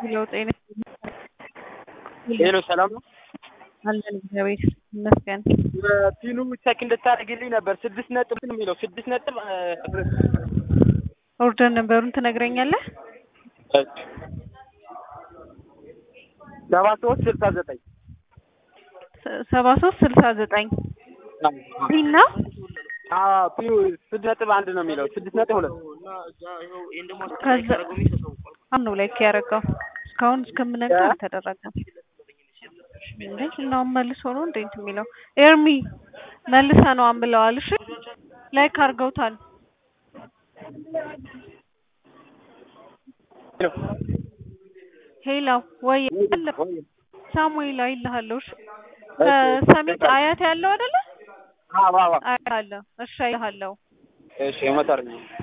ሄሎ ጤና ሄሎ ሰላም ነው? አለን እግዚአብሔር ይመስገን። ፒኑ ቼክ እንድታደርግልኝ ነበር። ስድስት ነጥብ ነው የሚለው ስድስት ነጥብ ኦርደር ነበሩን ትነግረኛለህ? ሰባ ሶስት ስልሳ ዘጠኝ ሰባ ሶስት ስልሳ ዘጠኝ ፒና ፒኑ ስድስት ነጥብ አንድ ነው የሚለው ስድስት ነጥብ ሁለት ከዛ አሁን ነው ላይክ ያደረገው እስካሁን እስከምነግርህ አልተደረገም። እንዴ እናውን መልሶ ነው እንዴ እንትን የሚለው ኤርሚ መልሰ ነው አንብለዋል። እሺ ላይክ አድርገውታል። ሄሎ ወይ ሳሙኤል አይልሃለሁ። እሺ ከሰሚት አያት ያለው አይደለ? አዎ አዎ አያት አለ። እሺ አይልሃለሁ። እሺ እመጣለሁ